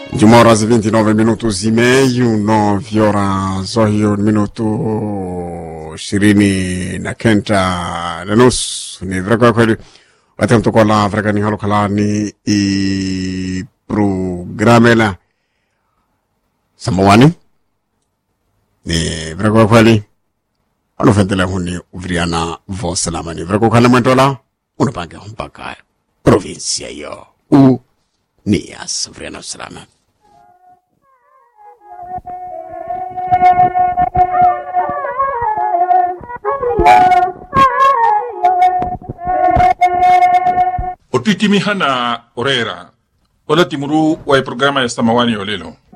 De uma hora e 29 minutos e meio, 9 horas hiyo minuto ishirini na kenda na nusu ni viragoya kweli katika mtoko la virakani halo kalani i programela samawani ni viragoya kweli wanofendela huni uviriana vosalama ni virago khala mwentola unapange mpaka provinsia yo u nias uviriana usalama o tuitimi hana orera o la timuru wa e programa ya samawani o lelo